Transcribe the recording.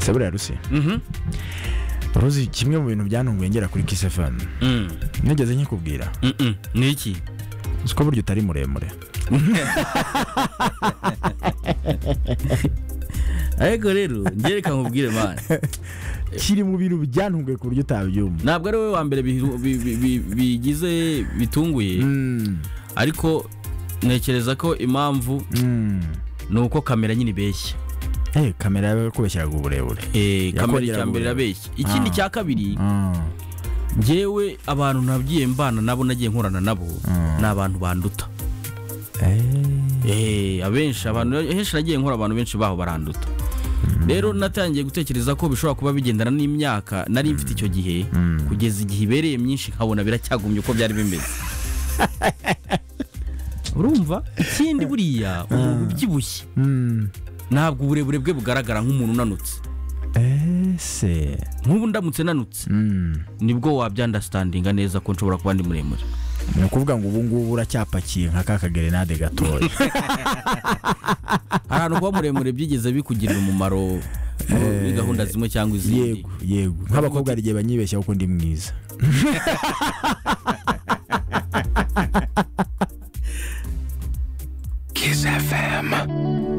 gusa buriya rusi uruzi kimwe mu bintu byantunguye ngera kuri kisefani nigeze nkikubwira ni iki uzi ko burya utari muremure ariko rero njye reka nkubwire mani kiri mu bintu byantunguye ku buryo utabyumva ntabwo ari wowe wa mbere bihu- bi- bi- bi- bigize bitunguye Mm, ariko ntekereza ko impamvu mm. ni uko kamera nyine ibeshya Eh, kamera yawe yakubeshyeraga uburebure Eh, kamera Yakongera icya mbere guhura. irabeshya ikindi Ah. cya kabiri Ah, ngewe abantu nagiye mbana nabo nagiye nkorana nabo Mm. ni abantu banduta eh, Eh, abenshi abantu henshi nagiye nkora abantu benshi baho baranduta rero natangiye gutekereza ko bishobora kuba bigendana n'imyaka nari mfite icyo gihe Mm. kugeza igihe ibereye myinshi nkabona biracyagumye uko byari bimeze urumva ikindi buriya umuntu ubyibushye mm, ntabwo uburebure bwe bugaragara nk'umuntu unanutse ese nk'ubu ndamutse nanutse Mm. nibwo wabyandasitandinga neza ko nshobora kuba ndi muremure ni ukuvuga ngo ubu ngubu uracyapakiye nka ka kagerenade gatoya hari ahantu kuba muremure byigeze bikugirira umumaro muri gahunda zimwe cyangwa izindi yego yego nk'abakobwa hari igihe banyibeshyaho ko ndi mwiza